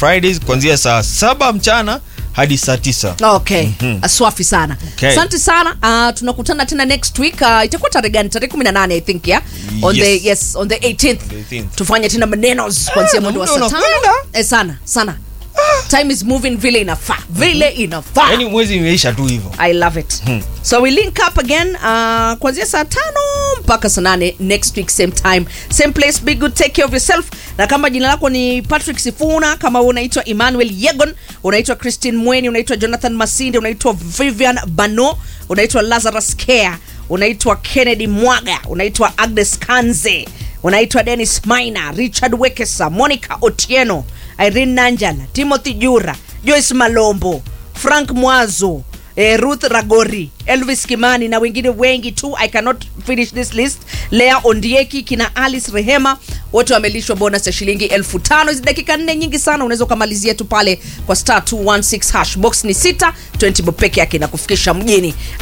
fridays kuanzia saa saba mchana hadi saa tisa okay swafi sana Okay. asante sana uh, tunakutana tena next week uh, itakuwa tarehe gani tarehe 18 i think yeah on Yes. the yes on the 18th, The 18th. tufanye tena manenos kuanzia Ah, mwendo wa muda saa tano unakwenda. eh, sana sana time is moving vile inafaa vile inafaa yaani mwezi imeisha tu hivyo i love it so we link up again uh, kuanzia saa tano mpaka saa nane next week same time same place be good take care of yourself na kama jina lako ni patrick sifuna kama wewe unaitwa emmanuel yegon unaitwa christine mweni unaitwa jonathan masinde unaitwa vivian bano unaitwa lazarus care unaitwa kennedy mwaga unaitwa agnes kanze unaitwa denis maina richard wekesa monica otieno irene nanjala timothy jura joyce malombo frank mwazo eh, ruth ragori elvis kimani na wengine wengi tu i cannot finish this list lea ondieki kina alice rehema wote wamelishwa bonus ya shilingi elfu tano hizi dakika nne nyingi sana unaweza ukamalizia tu pale kwa star 216 hash box ni sita 20 bob peke yake na kufikisha mjini